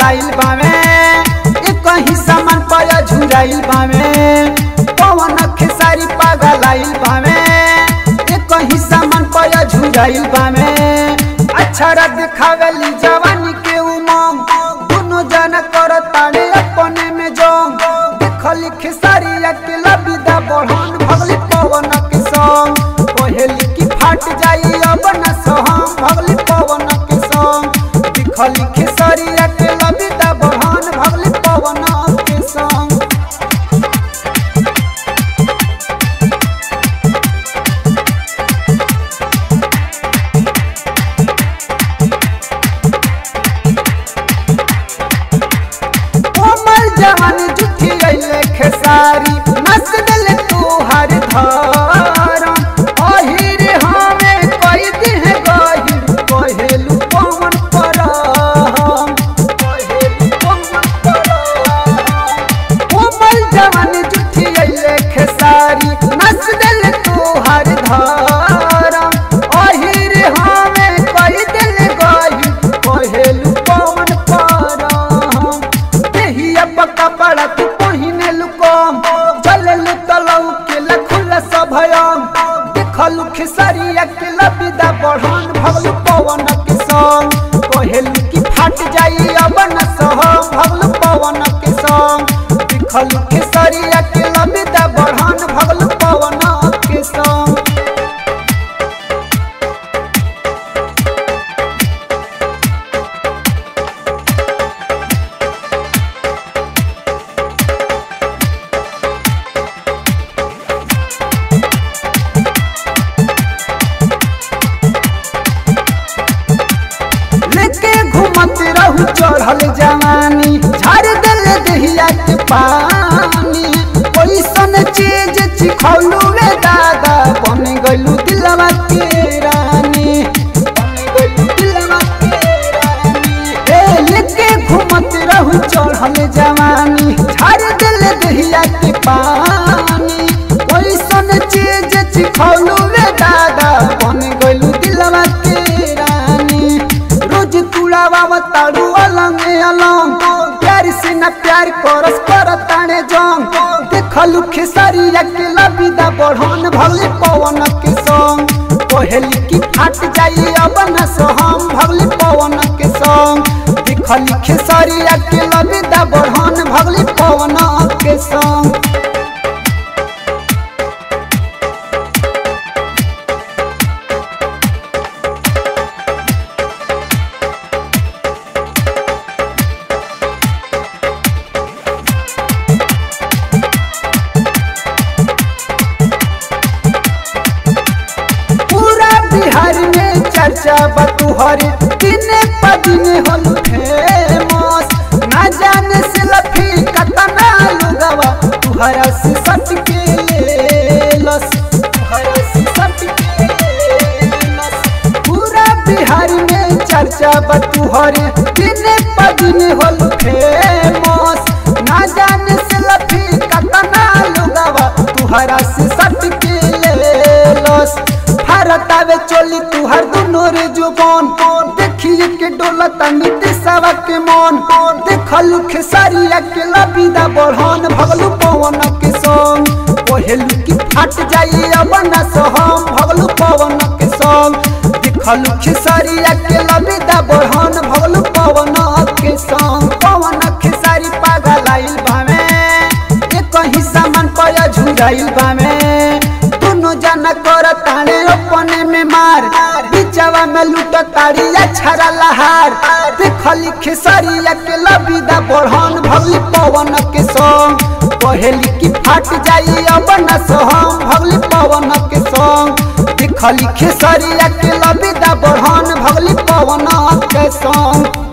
पगलाइल बावे एक ही सामान पर झुराइल बावे पवन खेसारी पगलाइल बावे एक ही सामान पर झुराइल बावे अक्षर दिखावेली जवानी के उमंग दोनों जन कर ताड़े अपने में जोंग देखली खेसारी अकेला विदा बढ़न भगली पवन के संग पहली की फाट जाई अब न सहम भगली पवन के संग दिखली खेसारी अकेला विदा बढ़न भगली पवन के संग कोमल जवानी जुठी अइले खेसारी नस दिल तू हर धारा अहिर हमें कई दिन गहिर कहेलू पवन परम कहेलू पवन परम कोमल जवानी जुठी अइले खेसारी नस दिल तू हर धारा अहिर हमें कई दिल गहिर कहेलू पवन परम देहिया पक्का पड़ा तू पहिने लुकम चले लु तलऊ के लखुल सभयम देखलु खेसरिया के लबिदा बढ़न भगलु पवन के संग कहेलु कि फाट जाई अब न सहम भगलु पवन के संग देखलु खेसरिया के लबिदा बढ़न भगलु पवन के संग लेके घूमत रहू चढ़ल जवानी झाड़ दिल दहिया के पानी ओइसन चीज चिखौलू रे दादा बन गइलू दिलवा के रानी बन गइलू दिलवा के रानी ए लेके घूमत रहू चढ़ल जवानी झाड़ दिल दहिया के पानी ओइसन चीज चिखौलू रे दादा बन गइलू दिलवा के रानी रोज तुड़ावा ताड़ू अलंग अलंग प्यार से न प्यार करस कर ताने जंग देखलू खेसारिया के लबिदा बढ़न भले पवन के संग पहली की फाट जाई अब न सहम भगली पवन के संग देखली खेसारिया के लबिदा बढ़न भगली पवन के संग पूरा बिहार में चर्चा बतुहर दिने पदिने होलू फेमस ना जाने से लफी कतना लुगवा तुहरा से सट के लेलस तुहरा से सट के लेलस पूरा बिहार में चर्चा बतुहर दिने पदिने होलू फेमस ना जाने से लफी कतना लुगवा तुहरा से सट के लेलस भारत आवे चोली तुहार दुनो रे जुबान देखिए के डोलता नीति सवा के मन देखलू खेसारिया के लबिदा बढ़न भगलू पवन के संग पहलू की फाट जाई अब न सहम भगलू पवन के संग देखलू खेसारिया के लबिदा बढ़न भगलू पवन के संग पवन खेसारी पागल आइल बामे एक ही सामान पर झुराइल बामे दोनों जना कर ताड़े अपने में मार बिचवा में लूट ताड़िया छरा लहार देखली खेसरिया के लबिदा बढ़न भगली पवन के संग पहली की फाट जाई अब न सहम भगली पवन के संग देखली खेसरिया के लबिदा बढ़न भगली पवन के संग